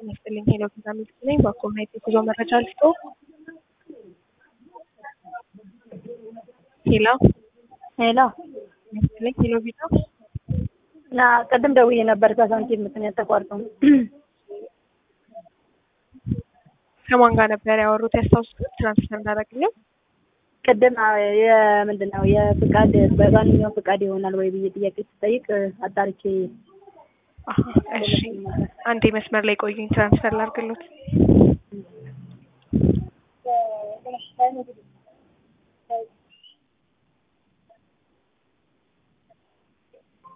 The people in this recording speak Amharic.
ጤና ይስጥልኝ ሄሎ ቪዛ ሚልክ ነኝ። በኮምናይት የጉዞ መረጃ ልስጦ። ሄሎ ሄሎ ጤና ይስጥልኝ ሄሎ ቪዛ ና ቅድም ደውዬ ነበር ከሳንቲም ምክንያት ተቋርጦ ከማን ጋር ነበር ያወሩት? ያስታውሱት? ትራንስፈር እንዳደረግልኝ ቅድም የምንድን ነው የፍቃድ በማንኛውም ፍቃድ ይሆናል ወይ ብዬ ጥያቄ ስጠይቅ አጣርቼ አሀ፣ እሺ አንዴ መስመር ላይ ቆዩኝ፣ ትራንስፈር ላድርግሎት።